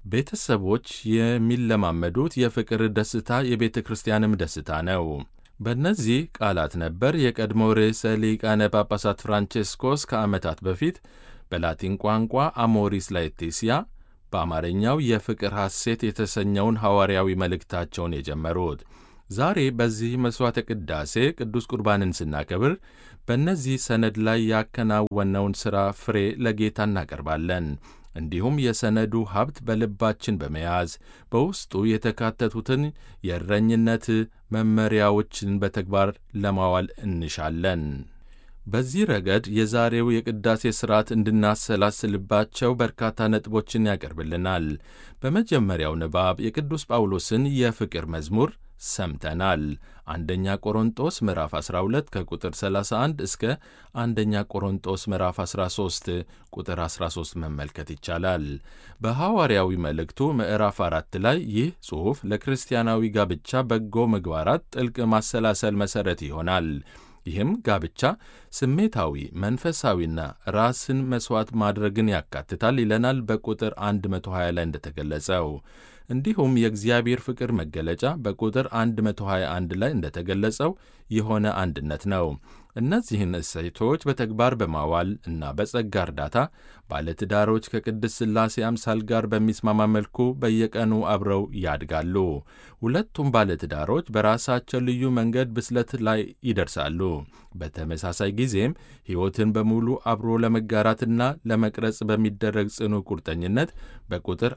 ቤተሰቦች የሚለማመዱት የፍቅር ደስታ የቤተ ክርስቲያንም ደስታ ነው። በእነዚህ ቃላት ነበር የቀድሞው ርዕሰ ሊቃነ ጳጳሳት ፍራንቼስኮስ ከዓመታት በፊት በላቲን ቋንቋ አሞሪስ ላetitia በአማርኛው የፍቅር ሐሴት የተሰኘውን ሐዋርያዊ መልእክታቸውን የጀመሩት። ዛሬ በዚህ መሥዋዕተ ቅዳሴ ቅዱስ ቁርባንን ስናከብር በእነዚህ ሰነድ ላይ ያከናወነውን ሥራ ፍሬ ለጌታ እናቀርባለን። እንዲሁም የሰነዱ ሀብት በልባችን በመያዝ በውስጡ የተካተቱትን የእረኝነት መመሪያዎችን በተግባር ለማዋል እንሻለን። በዚህ ረገድ የዛሬው የቅዳሴ ሥርዓት እንድናሰላስልባቸው በርካታ ነጥቦችን ያቀርብልናል። በመጀመሪያው ንባብ የቅዱስ ጳውሎስን የፍቅር መዝሙር ሰምተናል። አንደኛ ቆሮንጦስ ምዕራፍ 12 ከቁጥር 31 እስከ አንደኛ ቆሮንጦስ ምዕራፍ 13 ቁጥር 13 መመልከት ይቻላል። በሐዋርያዊ መልእክቱ ምዕራፍ አራት ላይ ይህ ጽሑፍ ለክርስቲያናዊ ጋብቻ በጎ ምግባራት ጥልቅ ማሰላሰል መሠረት ይሆናል። ይህም ጋብቻ ስሜታዊ፣ መንፈሳዊና ራስን መሥዋዕት ማድረግን ያካትታል ይለናል በቁጥር 120 ላይ እንደተገለጸው። እንዲሁም የእግዚአብሔር ፍቅር መገለጫ በቁጥር 121 ላይ እንደተገለጸው የሆነ አንድነት ነው። እነዚህን እሴቶች በተግባር በማዋል እና በጸጋ እርዳታ ባለትዳሮች ከቅድስት ሥላሴ አምሳል ጋር በሚስማማ መልኩ በየቀኑ አብረው ያድጋሉ። ሁለቱም ባለትዳሮች በራሳቸው ልዩ መንገድ ብስለት ላይ ይደርሳሉ። በተመሳሳይ ጊዜም ሕይወትን በሙሉ አብሮ ለመጋራትና ለመቅረጽ በሚደረግ ጽኑ ቁርጠኝነት በቁጥር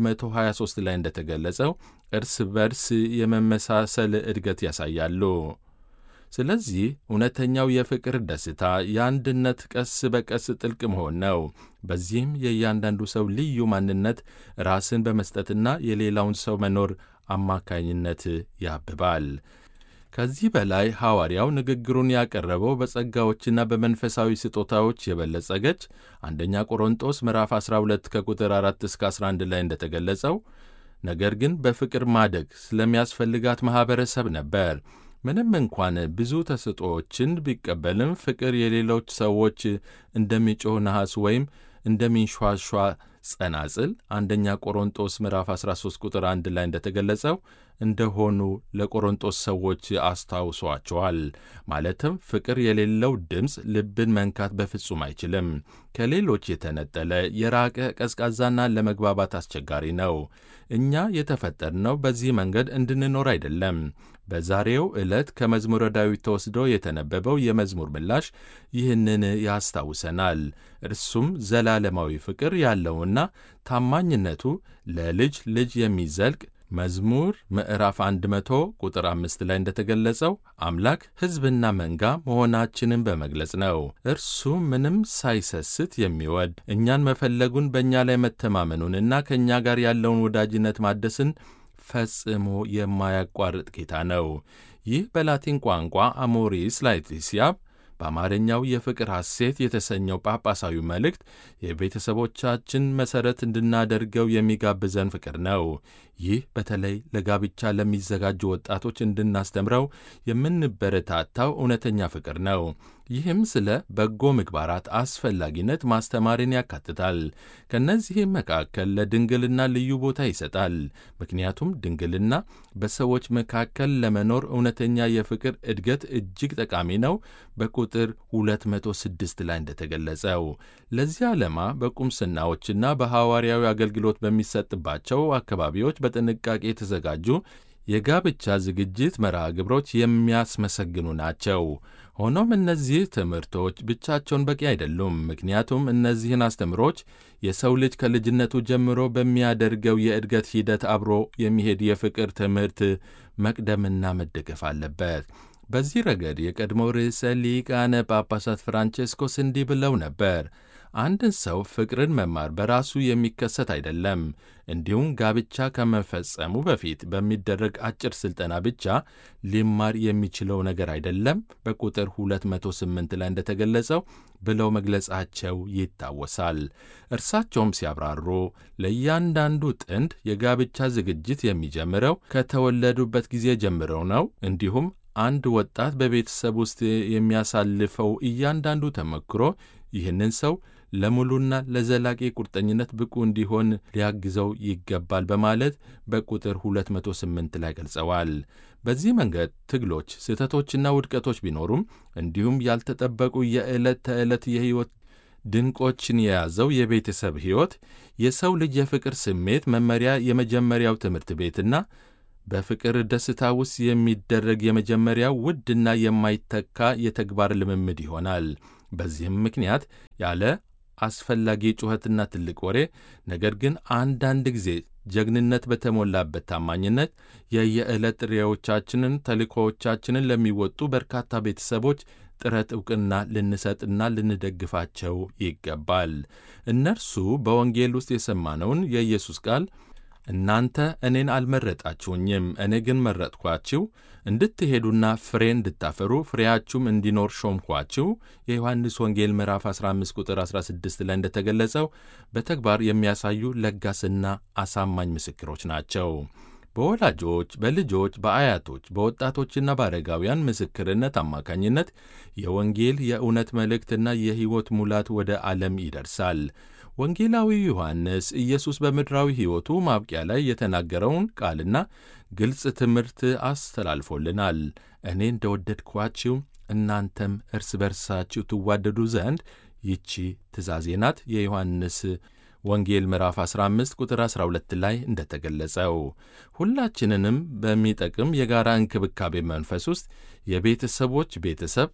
123 ላይ እንደተገለጸው እርስ በርስ የመመሳሰል እድገት ያሳያሉ። ስለዚህ እውነተኛው የፍቅር ደስታ የአንድነት ቀስ በቀስ ጥልቅ መሆን ነው። በዚህም የእያንዳንዱ ሰው ልዩ ማንነት ራስን በመስጠትና የሌላውን ሰው መኖር አማካኝነት ያብባል። ከዚህ በላይ ሐዋርያው ንግግሩን ያቀረበው በጸጋዎችና በመንፈሳዊ ስጦታዎች የበለጸገች አንደኛ ቆሮንጦስ ምዕራፍ 12 ከቁጥር 4 እስከ 11 ላይ እንደተገለጸው ነገር ግን በፍቅር ማደግ ስለሚያስፈልጋት ማኅበረሰብ ነበር። ምንም እንኳን ብዙ ተሰጥኦዎችን ቢቀበልም ፍቅር የሌሎች ሰዎች እንደሚጮህ ነሐስ ወይም እንደሚንሿሿ ጸናጽል አንደኛ ቆሮንጦስ ምዕራፍ 13 ቁጥር 1 ላይ እንደተገለጸው እንደሆኑ ለቆሮንጦስ ሰዎች አስታውሷቸዋል። ማለትም ፍቅር የሌለው ድምፅ ልብን መንካት በፍጹም አይችልም። ከሌሎች የተነጠለ የራቀ ቀዝቃዛና ለመግባባት አስቸጋሪ ነው። እኛ የተፈጠርነው በዚህ መንገድ እንድንኖር አይደለም። በዛሬው ዕለት ከመዝሙረ ዳዊት ተወስዶ የተነበበው የመዝሙር ምላሽ ይህንን ያስታውሰናል። እርሱም ዘላለማዊ ፍቅር ያለውና ታማኝነቱ ለልጅ ልጅ የሚዘልቅ መዝሙር ምዕራፍ 100 ቁጥር አምስት ላይ እንደተገለጸው አምላክ ሕዝብና መንጋ መሆናችንን በመግለጽ ነው። እርሱ ምንም ሳይሰስት የሚወድ እኛን መፈለጉን በእኛ ላይ መተማመኑንና ከእኛ ጋር ያለውን ወዳጅነት ማደስን ፈጽሞ የማያቋርጥ ጌታ ነው። ይህ በላቲን ቋንቋ አሞሪስ ላetitia በአማርኛው የፍቅር ሐሴት የተሰኘው ጳጳሳዊ መልእክት የቤተሰቦቻችን መሠረት እንድናደርገው የሚጋብዘን ፍቅር ነው። ይህ በተለይ ለጋብቻ ለሚዘጋጁ ወጣቶች እንድናስተምረው የምንበረታታው እውነተኛ ፍቅር ነው። ይህም ስለ በጎ ምግባራት አስፈላጊነት ማስተማርን ያካትታል። ከእነዚህም መካከል ለድንግልና ልዩ ቦታ ይሰጣል። ምክንያቱም ድንግልና በሰዎች መካከል ለመኖር እውነተኛ የፍቅር እድገት እጅግ ጠቃሚ ነው። በቁጥር 206 ላይ እንደተገለጸው ለዚህ ዓላማ በቁምስናዎችና በሐዋርያዊ አገልግሎት በሚሰጥባቸው አካባቢዎች በጥንቃቄ የተዘጋጁ የጋብቻ ዝግጅት መርሃ ግብሮች የሚያስመሰግኑ ናቸው። ሆኖም እነዚህ ትምህርቶች ብቻቸውን በቂ አይደሉም። ምክንያቱም እነዚህን አስተምሮች የሰው ልጅ ከልጅነቱ ጀምሮ በሚያደርገው የእድገት ሂደት አብሮ የሚሄድ የፍቅር ትምህርት መቅደምና መደገፍ አለበት። በዚህ ረገድ የቀድሞው ርዕሰ ሊቃነ ጳጳሳት ፍራንቼስኮስ እንዲህ ብለው ነበር። አንድን ሰው ፍቅርን መማር በራሱ የሚከሰት አይደለም። እንዲሁም ጋብቻ ከመፈጸሙ በፊት በሚደረግ አጭር ሥልጠና ብቻ ሊማር የሚችለው ነገር አይደለም። በቁጥር 208 ላይ እንደተገለጸው ብለው መግለጻቸው ይታወሳል። እርሳቸውም ሲያብራሩ ለእያንዳንዱ ጥንድ የጋብቻ ዝግጅት የሚጀምረው ከተወለዱበት ጊዜ ጀምረው ነው። እንዲሁም አንድ ወጣት በቤተሰብ ውስጥ የሚያሳልፈው እያንዳንዱ ተመክሮ ይህንን ሰው ለሙሉና ለዘላቂ ቁርጠኝነት ብቁ እንዲሆን ሊያግዘው ይገባል በማለት በቁጥር 208 ላይ ገልጸዋል። በዚህ መንገድ ትግሎች፣ ስህተቶችና ውድቀቶች ቢኖሩም እንዲሁም ያልተጠበቁ የዕለት ተዕለት የሕይወት ድንቆችን የያዘው የቤተሰብ ሕይወት የሰው ልጅ የፍቅር ስሜት መመሪያ የመጀመሪያው ትምህርት ቤትና በፍቅር ደስታ ውስጥ የሚደረግ የመጀመሪያው ውድና የማይተካ የተግባር ልምምድ ይሆናል። በዚህም ምክንያት ያለ አስፈላጊ ጩኸትና ትልቅ ወሬ፣ ነገር ግን አንዳንድ ጊዜ ጀግንነት በተሞላበት ታማኝነት የየዕለት ጥሪዎቻችንን፣ ተልእኮዎቻችንን ለሚወጡ በርካታ ቤተሰቦች ጥረት ዕውቅና ልንሰጥና ልንደግፋቸው ይገባል። እነርሱ በወንጌል ውስጥ የሰማነውን የኢየሱስ ቃል እናንተ እኔን አልመረጣችሁኝም፣ እኔ ግን መረጥኳችሁ እንድትሄዱና ፍሬ እንድታፈሩ ፍሬያችሁም እንዲኖር ሾምኳችሁ የዮሐንስ ወንጌል ምዕራፍ 15 ቁጥር 16 ላይ እንደተገለጸው በተግባር የሚያሳዩ ለጋስና አሳማኝ ምስክሮች ናቸው። በወላጆች፣ በልጆች፣ በአያቶች፣ በወጣቶችና በአረጋውያን ምስክርነት አማካኝነት የወንጌል የእውነት መልእክትና የሕይወት ሙላት ወደ ዓለም ይደርሳል። ወንጌላዊ ዮሐንስ ኢየሱስ በምድራዊ ሕይወቱ ማብቂያ ላይ የተናገረውን ቃልና ግልጽ ትምህርት አስተላልፎልናል። እኔ እንደወደድኳችሁ እናንተም እርስ በርሳችሁ ትዋደዱ ዘንድ ይቺ ትእዛዜ ናት። የዮሐንስ ወንጌል ምዕራፍ 15 ቁጥር 12 ላይ እንደተገለጸው ሁላችንንም በሚጠቅም የጋራ እንክብካቤ መንፈስ ውስጥ የቤተሰቦች ቤተሰብ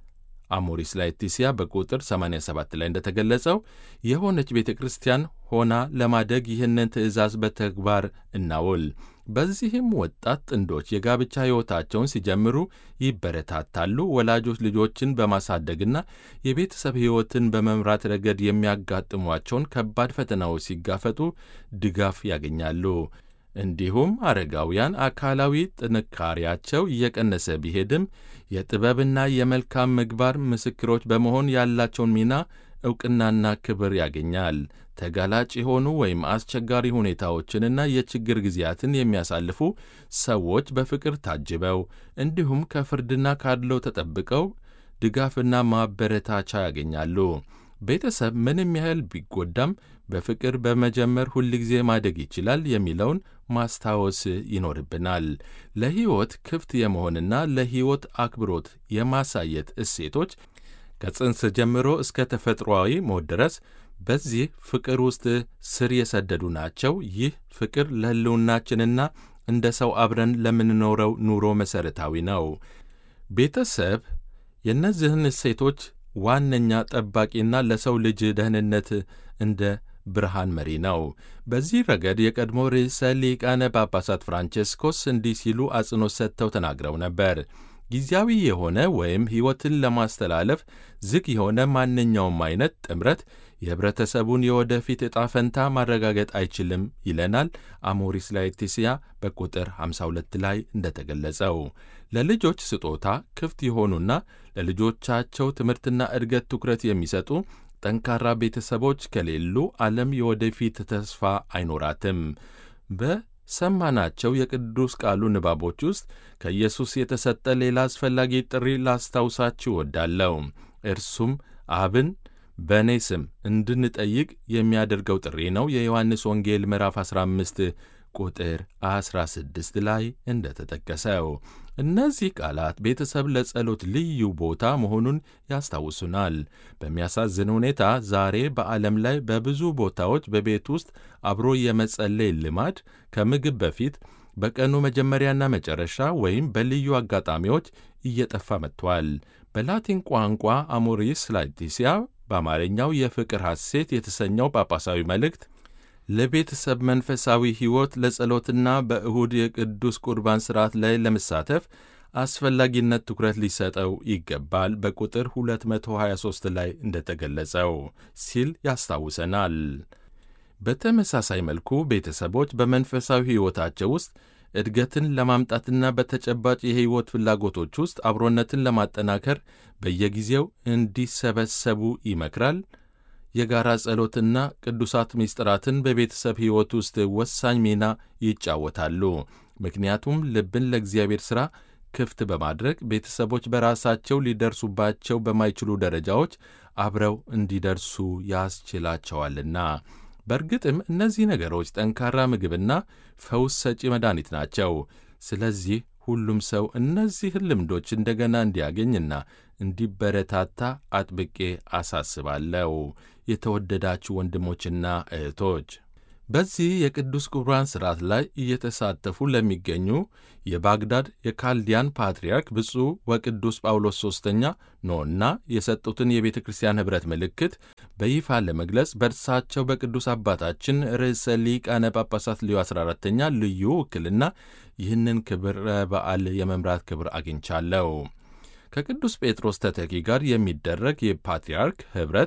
አሞሪስ ላetitia በቁጥር 87 ላይ እንደተገለጸው የሆነች ቤተ ክርስቲያን ሆና ለማደግ ይህንን ትእዛዝ በተግባር እናውል። በዚህም ወጣት ጥንዶች የጋብቻ ሕይወታቸውን ሲጀምሩ ይበረታታሉ። ወላጆች ልጆችን በማሳደግና የቤተሰብ ሕይወትን በመምራት ረገድ የሚያጋጥሟቸውን ከባድ ፈተናዎች ሲጋፈጡ ድጋፍ ያገኛሉ። እንዲሁም አረጋውያን አካላዊ ጥንካሬያቸው እየቀነሰ ቢሄድም የጥበብና የመልካም ምግባር ምስክሮች በመሆን ያላቸውን ሚና ዕውቅናና ክብር ያገኛል። ተጋላጭ የሆኑ ወይም አስቸጋሪ ሁኔታዎችንና የችግር ጊዜያትን የሚያሳልፉ ሰዎች በፍቅር ታጅበው እንዲሁም ከፍርድና ካድለው ተጠብቀው ድጋፍና ማበረታቻ ያገኛሉ። ቤተሰብ ምንም ያህል ቢጎዳም በፍቅር በመጀመር ሁልጊዜ ማደግ ይችላል የሚለውን ማስታወስ ይኖርብናል። ለሕይወት ክፍት የመሆንና ለሕይወት አክብሮት የማሳየት እሴቶች ከጽንስ ጀምሮ እስከ ተፈጥሮአዊ ሞት ድረስ በዚህ ፍቅር ውስጥ ስር የሰደዱ ናቸው። ይህ ፍቅር ለሕልውናችንና እንደ ሰው አብረን ለምንኖረው ኑሮ መሠረታዊ ነው። ቤተሰብ የእነዚህን እሴቶች ዋነኛ ጠባቂና ለሰው ልጅ ደህንነት እንደ ብርሃን መሪ ነው። በዚህ ረገድ የቀድሞ ርዕሰ ሊቃነ ጳጳሳት ፍራንቼስኮስ እንዲህ ሲሉ አጽንኦት ሰጥተው ተናግረው ነበር። ጊዜያዊ የሆነ ወይም ሕይወትን ለማስተላለፍ ዝግ የሆነ ማንኛውም አይነት ጥምረት የኅብረተሰቡን የወደፊት ዕጣ ፈንታ ማረጋገጥ አይችልም ይለናል አሞሪስ ላetitia በቁጥር 52 ላይ እንደተገለጸው። ለልጆች ስጦታ ክፍት የሆኑና ለልጆቻቸው ትምህርትና እድገት ትኩረት የሚሰጡ ጠንካራ ቤተሰቦች ከሌሉ ዓለም የወደፊት ተስፋ አይኖራትም። በሰማናቸው የቅዱስ ቃሉ ንባቦች ውስጥ ከኢየሱስ የተሰጠ ሌላ አስፈላጊ ጥሪ ላስታውሳችሁ እወዳለሁ። እርሱም አብን በእኔ ስም እንድንጠይቅ የሚያደርገው ጥሪ ነው። የዮሐንስ ወንጌል ምዕራፍ 15 ቁጥር 16 ላይ እንደተጠቀሰው እነዚህ ቃላት ቤተሰብ ለጸሎት ልዩ ቦታ መሆኑን ያስታውሱናል። በሚያሳዝን ሁኔታ ዛሬ በዓለም ላይ በብዙ ቦታዎች በቤት ውስጥ አብሮ የመጸለይ ልማድ ከምግብ በፊት በቀኑ መጀመሪያና መጨረሻ ወይም በልዩ አጋጣሚዎች እየጠፋ መጥቷል። በላቲን ቋንቋ አሞሪስ ላetitia በአማርኛው የፍቅር ሐሴት የተሰኘው ጳጳሳዊ መልእክት ለቤተሰብ መንፈሳዊ ሕይወት ለጸሎትና በእሁድ የቅዱስ ቁርባን ሥርዓት ላይ ለመሳተፍ አስፈላጊነት ትኩረት ሊሰጠው ይገባል በቁጥር 223 ላይ እንደተገለጸው ሲል ያስታውሰናል። በተመሳሳይ መልኩ ቤተሰቦች በመንፈሳዊ ሕይወታቸው ውስጥ እድገትን ለማምጣትና በተጨባጭ የሕይወት ፍላጎቶች ውስጥ አብሮነትን ለማጠናከር በየጊዜው እንዲሰበሰቡ ይመክራል። የጋራ ጸሎትና ቅዱሳት ምስጢራትን በቤተሰብ ሕይወት ውስጥ ወሳኝ ሚና ይጫወታሉ። ምክንያቱም ልብን ለእግዚአብሔር ሥራ ክፍት በማድረግ ቤተሰቦች በራሳቸው ሊደርሱባቸው በማይችሉ ደረጃዎች አብረው እንዲደርሱ ያስችላቸዋልና። በእርግጥም እነዚህ ነገሮች ጠንካራ ምግብና ፈውስ ሰጪ መድኃኒት ናቸው። ስለዚህ ሁሉም ሰው እነዚህን ልምዶች እንደገና እንዲያገኝና እንዲበረታታ አጥብቄ አሳስባለሁ። የተወደዳችሁ ወንድሞችና እህቶች በዚህ የቅዱስ ቁርባን ሥርዓት ላይ እየተሳተፉ ለሚገኙ የባግዳድ የካልዲያን ፓትርያርክ ብፁዕ ወቅዱስ ጳውሎስ ሦስተኛ ኖና የሰጡትን የቤተ ክርስቲያን ኅብረት ምልክት በይፋ ለመግለጽ በእርሳቸው በቅዱስ አባታችን ርዕሰ ሊቃነ ጳጳሳት ሊዮ 14ተኛ ልዩ ውክልና ይህንን ክብረ በዓል የመምራት ክብር አግኝቻለሁ። ከቅዱስ ጴጥሮስ ተተኪ ጋር የሚደረግ የፓትርያርክ ኅብረት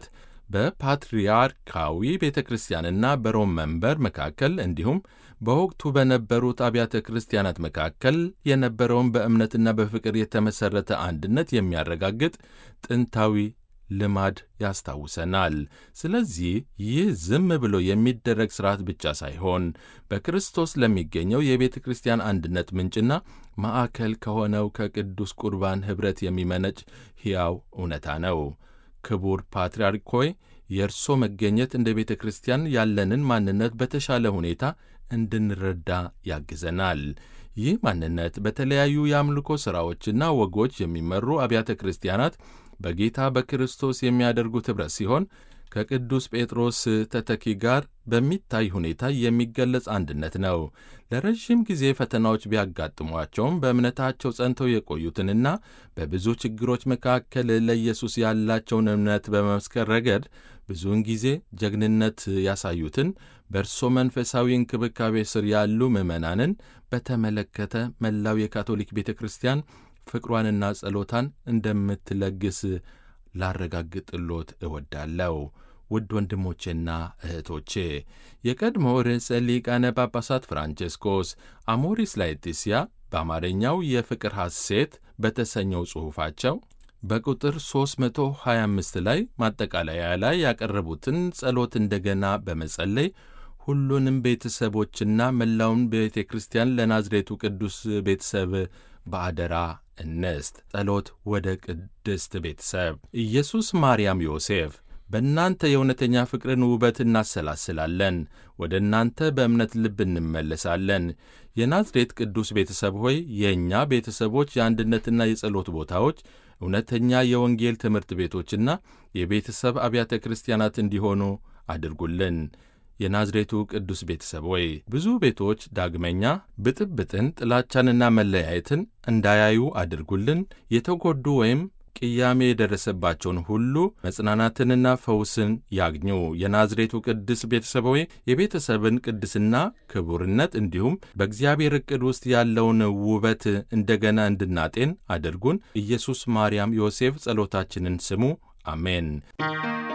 በፓትርያርካዊ ቤተ ክርስቲያንና በሮም መንበር መካከል እንዲሁም በወቅቱ በነበሩት አብያተ ክርስቲያናት መካከል የነበረውን በእምነትና በፍቅር የተመሠረተ አንድነት የሚያረጋግጥ ጥንታዊ ልማድ ያስታውሰናል። ስለዚህ ይህ ዝም ብሎ የሚደረግ ሥርዓት ብቻ ሳይሆን በክርስቶስ ለሚገኘው የቤተ ክርስቲያን አንድነት ምንጭና ማዕከል ከሆነው ከቅዱስ ቁርባን ኅብረት የሚመነጭ ሕያው እውነታ ነው። ክቡር ፓትርያርክ ሆይ የእርሶ መገኘት እንደ ቤተ ክርስቲያን ያለንን ማንነት በተሻለ ሁኔታ እንድንረዳ ያግዘናል። ይህ ማንነት በተለያዩ የአምልኮ ሥራዎችና ወጎች የሚመሩ አብያተ ክርስቲያናት በጌታ በክርስቶስ የሚያደርጉት ኅብረት ሲሆን ከቅዱስ ጴጥሮስ ተተኪ ጋር በሚታይ ሁኔታ የሚገለጽ አንድነት ነው። ለረዥም ጊዜ ፈተናዎች ቢያጋጥሟቸውም በእምነታቸው ጸንተው የቆዩትንና በብዙ ችግሮች መካከል ለኢየሱስ ያላቸውን እምነት በመመስከር ረገድ ብዙውን ጊዜ ጀግንነት ያሳዩትን በእርሶ መንፈሳዊ እንክብካቤ ስር ያሉ ምዕመናንን በተመለከተ መላው የካቶሊክ ቤተ ክርስቲያን ፍቅሯንና ጸሎታን እንደምትለግስ ላረጋግጥሎት እወዳለሁ። ውድ ወንድሞቼና እህቶቼ የቀድሞ ርዕሰ ሊቃነ ጳጳሳት ፍራንቼስኮስ አሞሪስ ላetitia በአማርኛው የፍቅር ሐሴት በተሰኘው ጽሑፋቸው በቁጥር 325 ላይ ማጠቃለያ ላይ ያቀረቡትን ጸሎት እንደገና በመጸለይ ሁሉንም ቤተሰቦችና መላውን ቤተ ክርስቲያን ለናዝሬቱ ቅዱስ ቤተሰብ በአደራ እንስት። ጸሎት ወደ ቅድስት ቤተሰብ ኢየሱስ፣ ማርያም፣ ዮሴፍ በእናንተ የእውነተኛ ፍቅርን ውበት እናሰላስላለን። ወደ እናንተ በእምነት ልብ እንመለሳለን። የናዝሬት ቅዱስ ቤተሰብ ሆይ የእኛ ቤተሰቦች የአንድነትና የጸሎት ቦታዎች፣ እውነተኛ የወንጌል ትምህርት ቤቶችና የቤተሰብ አብያተ ክርስቲያናት እንዲሆኑ አድርጉልን። የናዝሬቱ ቅዱስ ቤተሰብ ሆይ ብዙ ቤቶች ዳግመኛ ብጥብጥን፣ ጥላቻንና መለያየትን እንዳያዩ አድርጉልን። የተጎዱ ወይም ቅያሜ የደረሰባቸውን ሁሉ መጽናናትንና ፈውስን ያግኙ። የናዝሬቱ ቅዱስ ቤተሰብ ሆይ የቤተሰብን ቅድስና፣ ክቡርነት እንዲሁም በእግዚአብሔር ዕቅድ ውስጥ ያለውን ውበት እንደገና እንድናጤን አድርጉን። ኢየሱስ፣ ማርያም፣ ዮሴፍ ጸሎታችንን ስሙ። አሜን።